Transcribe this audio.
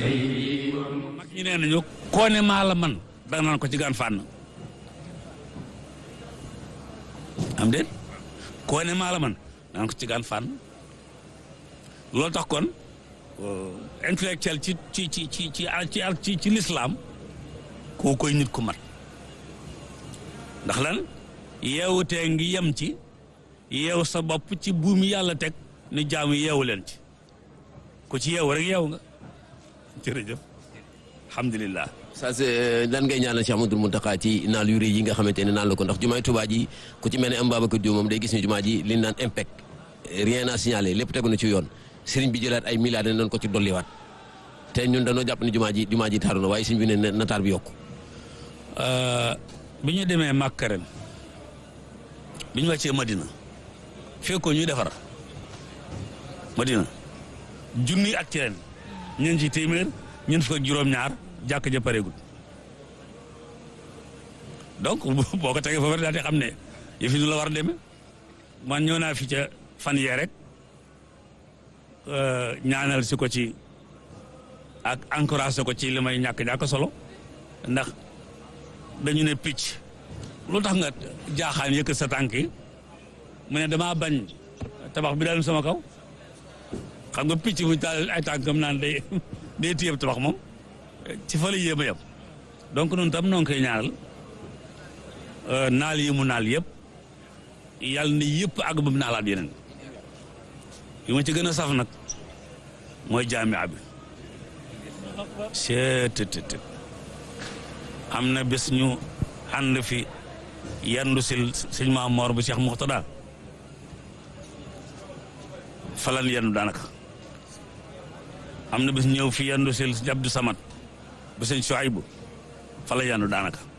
mag ñi nee nañu koo ne maa la man danga naan ko ci gaan fànn am déet koo ne maa la man naan ko ci gaan fànn loolu tax kon intellectuel ci ci ci ci ci ci ci lislaam koo koy nit ku mat ndax lan yeewutee ngi yem ci yeew sa bopp ci buumi yàlla teg ni jaamu yeewu leen ci ku ci yeewu rek yeewu nga jërëjëf alhamdulilah ça c'est lan ngay ñaanal Cheikh Amadou Mountakha ci naal yu rëy yi nga xamante ne naan la ko ndax jumaay Tuubaa ji ku ci mel ne am Babacar Diop moom day gis ni jumaa ji li ñu naan impact rien à signaler lépp tegu na ci yoon sëriñ bi jëlaat ay milliards dañ doon ko ci dolliwaat te ñun dañoo jàpp ni jumaa ji jumaa ji taaru na waaye sëriñ bi ne na taar bi yokku bi ñu demee Màkka ren bi ñu wàccee Madina fekkoo ñuy defar Madina junni at ci ren ñeen ci téeméer ñeen fukk ak juróom-ñaar jàkk ja pareegul donc boo ko tegee foofu daal di xam ne yëf yi nu la war a demee man ñëw naa fi ca fan yee rek ñaanal si ko ci ak encouragé ko ci li may ñàkk ñàkk solo ndax dañu ne picc lu tax nga jaaxaan yëkkat sa tànk yi mu ne damaa bañ tabax bi daal sama kaw xam nga picc bu taal ay tànkam naan day day téyeb tabax moom ci fa la yéem a yem donc noonu tam noo ngi koy ñaanal naal yi mu naal yëpp yàlla na yëpp àgg ba mu naalaat yeneen yi ma ci gën a saf nag mooy jaamia bi seetetet am na bés ñu ànd fi yandu sil sëñ Maam Moor bu Cheikh Muxtada falan yandu daanaka am na bés ñëw fi yandu sil Abdou Samad bu sëñ Suaybu fa la yandu daanaka